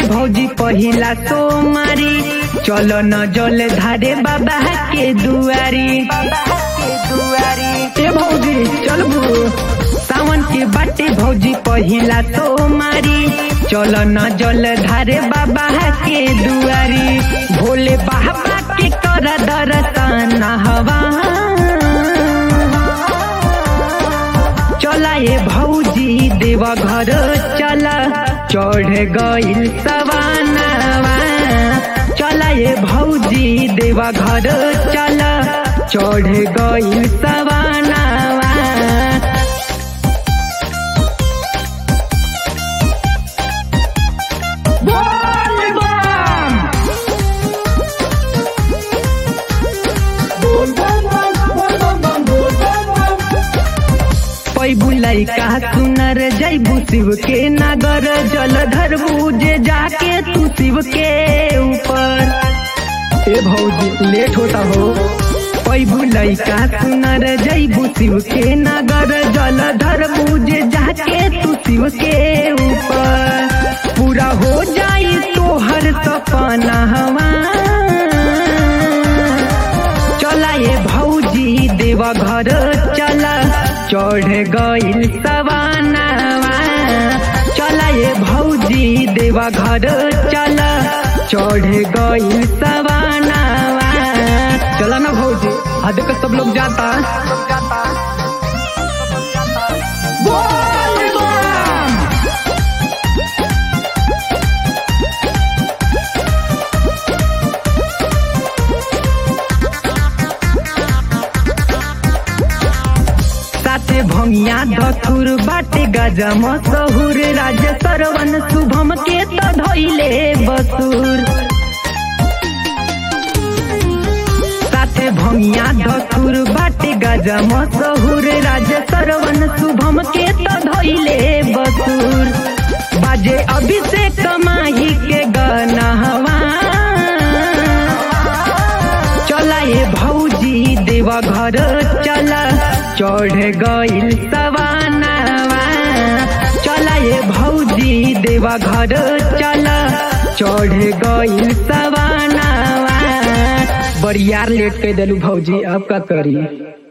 भौजी पहिला सोमारी चलो न जल धारे बाबा के दुआरी ए भौजी चल सावन के बाटे भौजी पहिला सोमारी चलो न जल धारे बाबा के दुआरी भोले बाबा के कर दर्शन हवा चला ये भौजी देवा घर चला चढ़ गइल सवानावा चला ये भौजी देवा घर चला चढ़ गइल सवानावा बोल बम पैबू लैका सुनर जैबू शिव के नगर जलधर बूझे जाके तू शिव के ऊपर ए भौजी लेट होता हो पैबू लैका सुनर जैबू शिव के नगर जलधर बूझे जाके तू शिव के ऊपर पूरा हो जाई तोहर सपना हवा चला ये भौजी देवा घर चला चढ़ गइल सवानावा चला ये भौजी देवा घर चला चढ़ गइल सवानावा चला ना भौजी आज का सब लोग जाता बोल बम! साथे भंगिया धथुर बाटे गजा मसहुर राज सरवन शुभम के त धैले बसुर साथे भंगिया धथुर बाटे गजा मसहुर राज सरवन शुभम के त धैले बसुर बाजे अभिषेक माही के गनहवा चला ये भौजी देवा घर चला चढ़ गइल सवानावा चला ये भौजी देवा घर चला चढ़ गइल सवानावा बरियार लेट के दिलू भौजी अब का करी